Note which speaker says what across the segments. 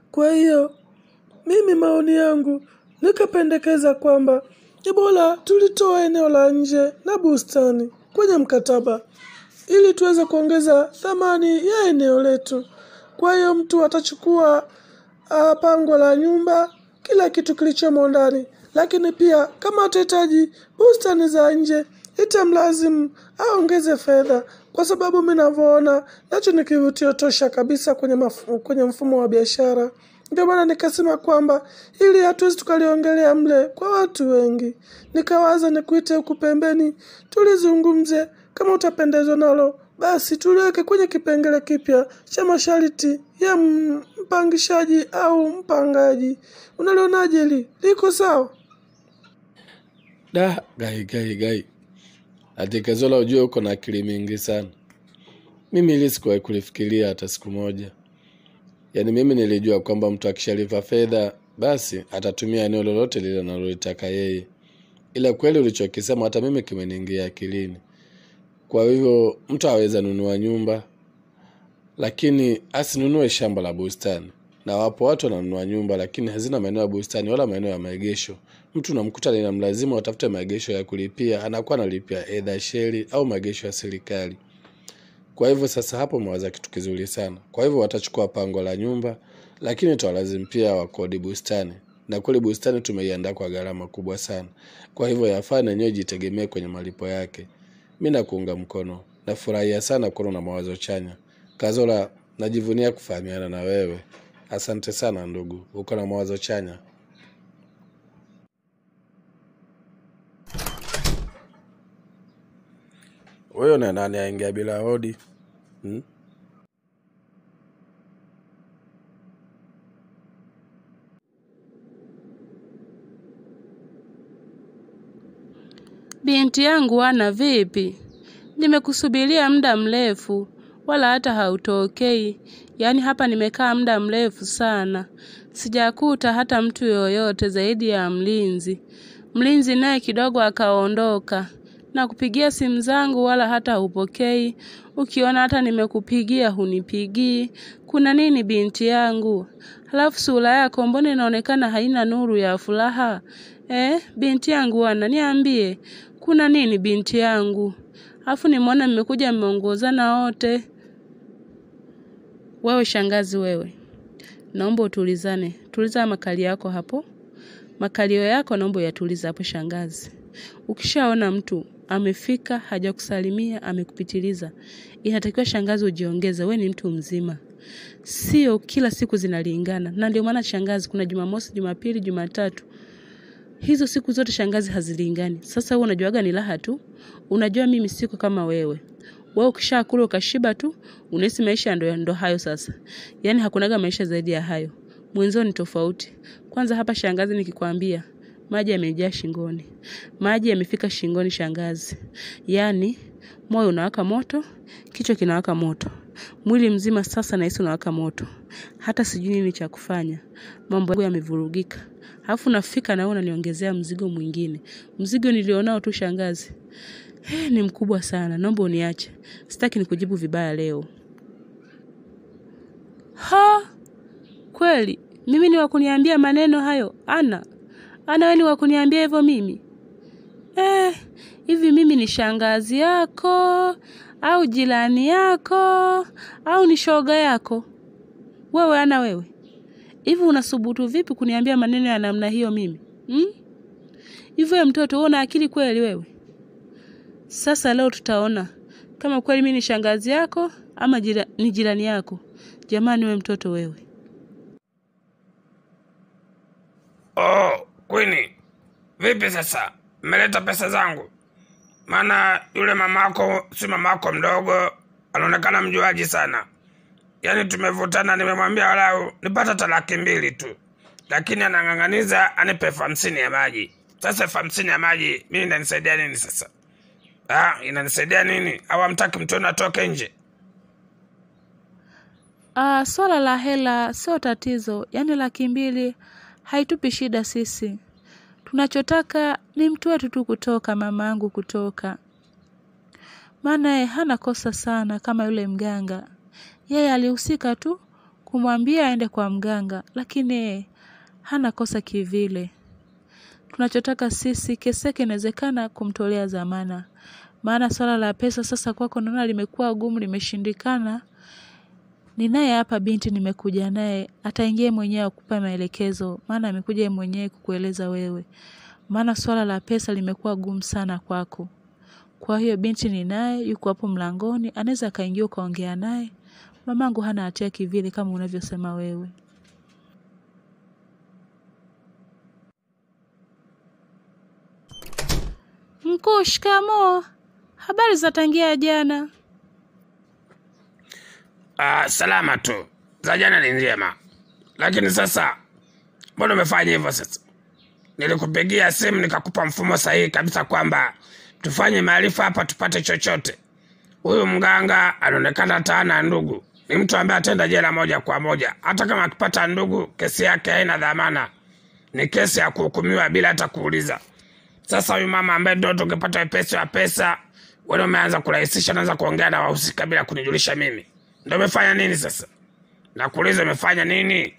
Speaker 1: Kwa hiyo mimi maoni yangu nikapendekeza kwamba ni bora tulitoa eneo la nje na bustani kwenye mkataba ili tuweze kuongeza thamani ya eneo letu. Kwa hiyo mtu atachukua uh, pango la nyumba, kila kitu kilichomo ndani, lakini pia kama atahitaji bustani za nje itamlazimu aongeze fedha, kwa sababu mi navyoona nacho ni kivutio tosha kabisa kwenye, mafu, kwenye mfumo wa biashara. Ndio maana nikasema kwamba ili hatuwezi tukaliongelea mle kwa watu wengi, nikawaza nikuite huku pembeni tulizungumze. Kama utapendezwa nalo, basi tuliweke kwenye kipengele kipya cha masharti ya mpangishaji au mpangaji. Unalionaje hili? Liko sawa?
Speaker 2: Da, gai gai gai, ati Kazola, ujue uko na akili mingi sana. Mimi hili sikuwahi kulifikiria hata siku moja. Yaani mimi nilijua kwamba mtu akishalipa fedha basi atatumia eneo lolote lile analolitaka yeye, ila kweli ulichokisema hata mimi kimeniingia akilini. Kwa hivyo mtu aweza nunua nyumba, lakini asinunue shamba la bustani. Na wapo watu wananunua nyumba lakini hazina maeneo ya bustani wala maeneo ya maegesho. Mtu unamkuta linamlazimu atafute maegesho ya kulipia, anakuwa analipia edha sheri au maegesho ya serikali. Kwa hivyo sasa hapo umewaza kitu kizuri sana. Kwa hivyo watachukua pango la nyumba, lakini tawalazimu pia wakodi bustani, na kweli bustani tumeiandaa kwa gharama kubwa sana. Kwa hivyo yafaa na yenyewe jitegemee kwenye malipo yake. Mi nakuunga mkono, nafurahia sana kuona na mawazo chanya. Kazola, najivunia kufahamiana na wewe. Asante sana ndugu, uko na mawazo chanya. Huyo na nani aingia bila hodi hmm?
Speaker 3: Binti yangu ana vipi? Nimekusubiria muda mrefu, wala hata hautokei. Yaani hapa nimekaa muda mrefu sana, sijakuta hata mtu yoyote zaidi ya mlinzi. Mlinzi naye kidogo akaondoka, na kupigia simu zangu wala hata hupokei. Ukiona hata nimekupigia hunipigii. Kuna nini binti yangu? Halafu sura yako mbona inaonekana haina nuru ya furaha? Eh, binti yangu wana niambie, kuna nini binti yangu? Alafu nimeona mmekuja mmeongozana wote. Wewe shangazi wewe, naomba utulizane. Tuliza makali yako hapo, makalio yako naomba uyatulize hapo shangazi. Ukishaona mtu amefika hajakusalimia amekupitiliza, inatakiwa shangazi ujiongeze. We ni mtu mzima, sio kila siku zinalingana. Na ndio maana shangazi, kuna Jumamosi, Jumapili, Jumatatu, hizo siku zote shangazi hazilingani. Sasa wewe unajuaga ni raha tu, unajua mimi siko kama wewe. Wewe ukishakula ukashiba tu, unahisi maisha ndo, ndo hayo sasa. Yaani hakunaga maisha zaidi ya hayo. Mwenzio ni tofauti. Kwanza hapa shangazi, nikikwambia maji yamejaa shingoni, maji yamefika shingoni shangazi. Yaani moyo unawaka moto, kichwa kinawaka moto, mwili mzima sasa nahisi unawaka moto, hata sijui nini cha kufanya. Mambo yangu yamevurugika, alafu nafika na wewe unaniongezea mzigo mwingine. Mzigo nilionao tu shangazi He, ni mkubwa sana, naomba uniache. Sitaki nikujibu vibaya leo. Ha, kweli mimi ni wakuniambia maneno hayo? Ana ana, wewe ni wakuniambia hivyo mimi? Eh, hivi mimi ni shangazi yako au jirani yako au ni shoga yako? Wewe ana wewe, hivi unasubutu vipi kuniambia maneno ya namna hiyo mimi hmm? Hivyo wewe mtoto, wewe una akili kweli wewe? Sasa leo tutaona kama kweli mimi ni shangazi yako ama jira, ni jirani yako. Jamani, we mtoto wewe.
Speaker 4: Oh, Queen, vipi sasa? Mmeleta pesa zangu? Maana yule mamako si mamako mdogo, anaonekana mjuaji sana. Yaani tumevutana, nimemwambia walau nipata hata laki mbili tu, lakini anang'ang'aniza anipe elfu hamsini ya maji. Sasa elfu hamsini ya maji mimi inanisaidia nini sasa? Ah, inanisaidia nini? Au hamtaki mtuone atoke nje?
Speaker 3: Ah, swala la hela sio tatizo, yaani laki mbili haitupi shida sisi. Tunachotaka ni mtu wetu tu kutoka, mama yangu kutoka, maana yeye hana kosa sana kama yule mganga. Yeye alihusika tu kumwambia aende kwa mganga, lakini yeye hana kosa kivile. Tunachotaka sisi kesi yake inawezekana kumtolea dhamana, maana swala la pesa sasa kwako naona limekuwa gumu, limeshindikana. Ninaye hapa binti, nimekuja naye, ataingia mwenyewe akupa maelekezo, maana amekuja yeye mwenyewe kukueleza wewe, maana swala la pesa limekuwa gumu sana kwako. Kwa hiyo binti ninaye, yuko hapo mlangoni, anaweza akaingia ukaongea naye. Mamangu hana hatia kivile kama unavyosema wewe. Mkuu, shikamoo. Habari za tangia jana?
Speaker 4: Ah, salama tu. Za jana ni njema, lakini sasa mbona umefanya hivyo? Sasa nilikupigia simu nikakupa mfumo sahihi kabisa kwamba tufanye maarifa hapa tupate chochote. Huyu mganga anaonekana hata hana ndugu, ni mtu ambaye atenda jela moja kwa moja. Hata kama akipata ndugu, kesi yake haina dhamana, ni kesi ya kuhukumiwa bila hata kuuliza. Sasa huyu mama ambaye ndo tungepata wepesi wa pesa, wewe umeanza kurahisisha, naanza kuongea na wahusika bila kunijulisha mimi. Ndo umefanya nini sasa? Nakuuliza, umefanya nini?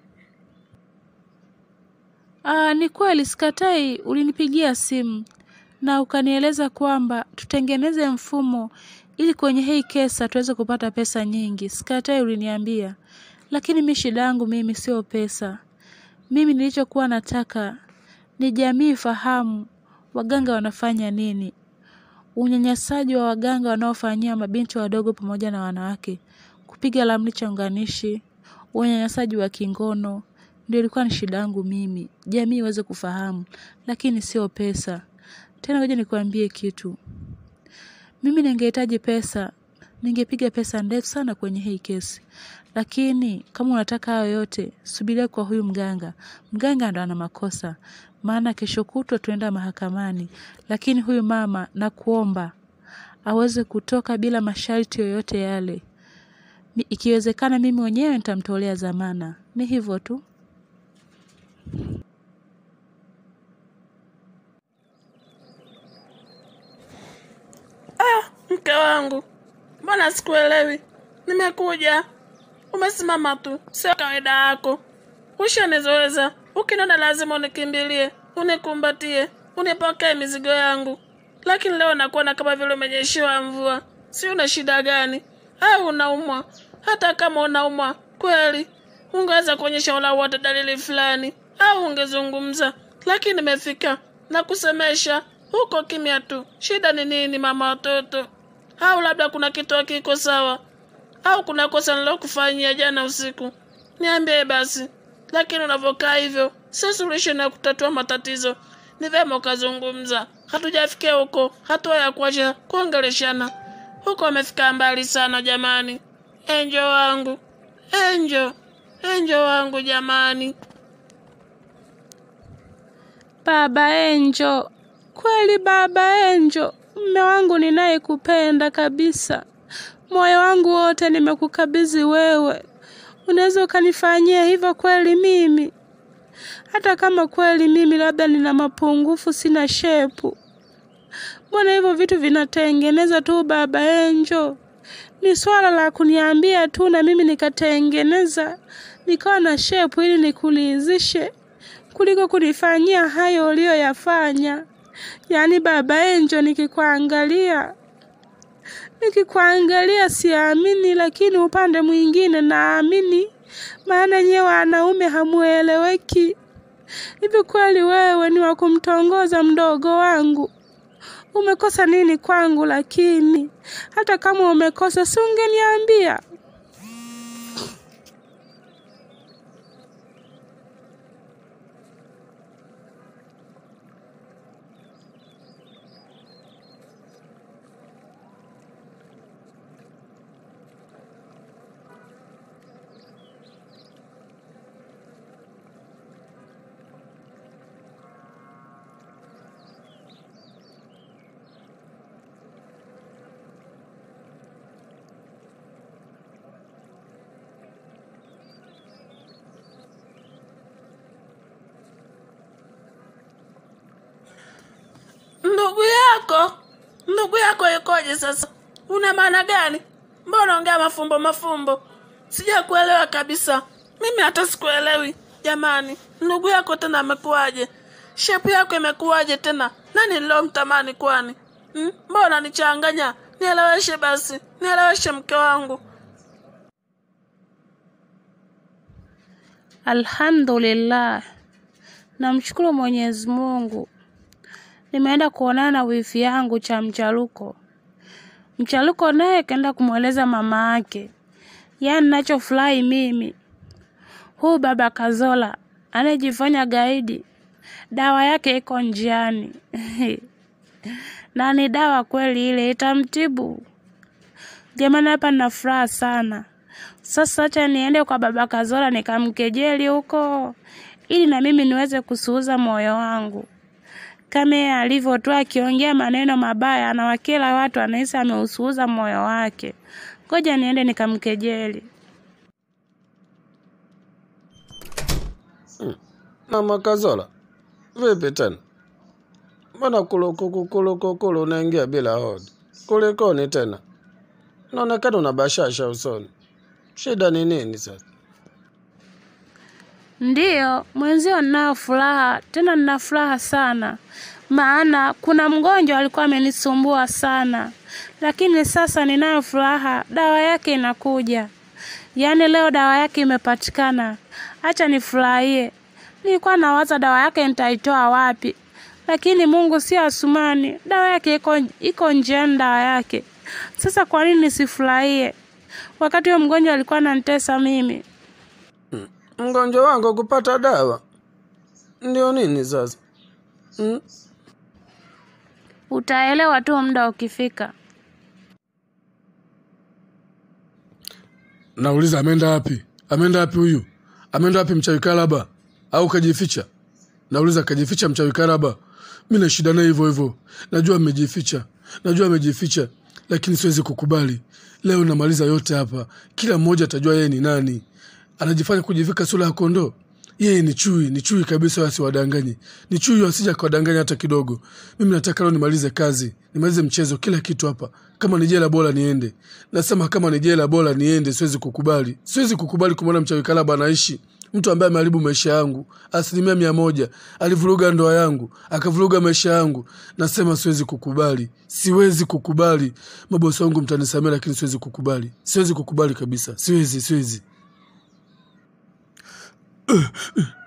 Speaker 3: Aa, ni kweli sikatai, ulinipigia simu na ukanieleza kwamba tutengeneze mfumo ili kwenye hii kesa tuweze kupata pesa nyingi. Sikatai, uliniambia, lakini mi shida yangu mimi sio pesa. Mimi nilichokuwa nataka ni jamii fahamu waganga wanafanya nini, unyanyasaji wa waganga wanaofanyia mabinti wadogo pamoja na wanawake, kupiga ramli chonganishi, unyanyasaji wa kingono ndio ilikuwa ni shida yangu mimi, jamii iweze kufahamu, lakini sio pesa. Tena ngoja nikwambie kitu, mimi ningehitaji pesa, ningepiga pesa ndefu sana kwenye hii kesi, lakini kama unataka hayo yote, subiria kwa huyu mganga. Mganga ndo ana makosa, maana kesho kutwa tuenda mahakamani, lakini huyu mama nakuomba aweze kutoka bila masharti yoyote yale. Mi- Ikiwezekana mimi mwenyewe nitamtolea dhamana. Ni hivyo tu.
Speaker 1: Mke wangu, mbona sikuelewi? Nimekuja, umesimama tu, sio kawaida yako. Ushanizoeza, ukiniona lazima unikimbilie, unikumbatie, unipokee mizigo yangu, lakini leo nakuona kama vile umenyeshewa mvua. Si una shida gani? Au unaumwa? Hata kama unaumwa kweli, ungeweza kuonyesha wala wote dalili fulani, au ungezungumza, lakini nimefika na kusemesha huko kimya tu. Shida ni nini, mama watoto? Au labda kuna kitu hakiko sawa, au kuna kosa nilokufanyia jana usiku? Niambie basi. Lakini unavyokaa hivyo, sio suluhisho na kutatua matatizo. Ni vyema ukazungumza. Hatujafikia huko, hatua ya kuacha kuongeleshana. Huko amefika mbali sana jamani. Enjo wangu, enjo, enjo wangu jamani.
Speaker 3: Baba Enjo, kweli baba Enjo, mme wangu ninayekupenda kabisa, moyo wangu wote nimekukabidhi wewe. Unaweza ukanifanyia hivyo kweli mimi? Hata kama kweli mimi labda nina mapungufu, sina shepu, mbona hivyo vitu vinatengeneza tu baba Enjo? Ni swala la kuniambia tu na mimi nikatengeneza nikawa na shepu ili nikuridhishe kuliko kunifanyia hayo uliyoyafanya. Yaani baba Enjo, nikikuangalia nikikuangalia siamini, lakini upande mwingine naamini, maana nyewe wanaume hamueleweki. Hivi kweli wewe ni wa kumtongoza mdogo wangu? Umekosa nini kwangu? Lakini hata kama umekosa, si ungeniambia?
Speaker 1: Ndugu yako, ndugu yako yukoje sasa? Una maana gani? Mbona ongea mafumbo mafumbo? Sijakuelewa kabisa. Mimi hata sikuelewi. Jamani, ndugu yako tena amekuwaje? Shepu yako imekuwaje tena? Nani nilomtamani kwani? Hmm? Mbona nichanganya? Nieleweshe basi, nieleweshe mke wangu.
Speaker 3: Alhamdulillah, namshukuru Mwenyezi Mungu. Nimeenda kuonana na wifi yangu cha Mchaluko. Mchaluko naye kaenda kumweleza mama yake. Yaani nachofurahi mimi, huu baba Kazola anayejifanya gaidi, dawa yake iko njiani na ni dawa kweli, ile itamtibu. Jamani, hapa nina furaha sana. Sasa acha niende kwa baba Kazola nikamkejeli huko, ili na mimi niweze kusuuza moyo wangu kama yeye alivyo tu akiongea maneno mabaya anawakela watu, anahisi ameusuuza moyo wake. Ngoja niende nikamkejeli.
Speaker 2: Mama Kazola, vipi tena? Mbona kulukukukulu unaingia bila hodi? Kulikoni tena? Naonekana una bashasha usoni. Shida ni nini sasa?
Speaker 3: Ndiyo, mwenzio ninayo furaha, tena nina furaha sana, maana kuna mgonjwa alikuwa amenisumbua sana, lakini sasa ninayo furaha, dawa yake inakuja. Yaani leo dawa yake imepatikana, acha nifurahie. Nilikuwa nawaza dawa yake nitaitoa wapi, lakini Mungu si Asumani, dawa yake iko, iko njiani dawa yake. Sasa kwa nini nisifurahie wakati huyo mgonjwa alikuwa ananitesa mimi?
Speaker 2: Mgonjwa wangu kupata dawa ndio nini sasa? Hmm?
Speaker 3: Utaelewa tu muda ukifika.
Speaker 5: Nauliza, ameenda wapi? Ameenda wapi huyu? Ameenda wapi mchawi Kalaba? Au kajificha? Nauliza, kajificha mchawi Kalaba? Mi na shida naye hivyo hivyo. Najua amejificha, najua amejificha, lakini siwezi kukubali. Leo namaliza yote hapa, kila mmoja atajua yeye ni nani. Anajifanya kujivika sura ya kondoo. Yeye ni chui, ni chui kabisa, wasiwadanganye. Ni chui, wasija kawadanganya hata kidogo. Mimi nataka leo nimalize kazi, nimalize mchezo, kila kitu hapa. Kama ni jela bora niende. Nasema kama ni jela bora niende, siwezi kukubali. Siwezi kukubali kumwona mchawi Kalaba anaishi. Mtu ambaye ameharibu maisha yangu asilimia mia moja, alivuruga ndoa yangu, akavuruga maisha yangu. Nasema siwezi kukubali, siwezi kukubali. Mabosi wangu mtanisamea, lakini siwezi kukubali, siwezi kukubali kabisa, siwezi, siwezi.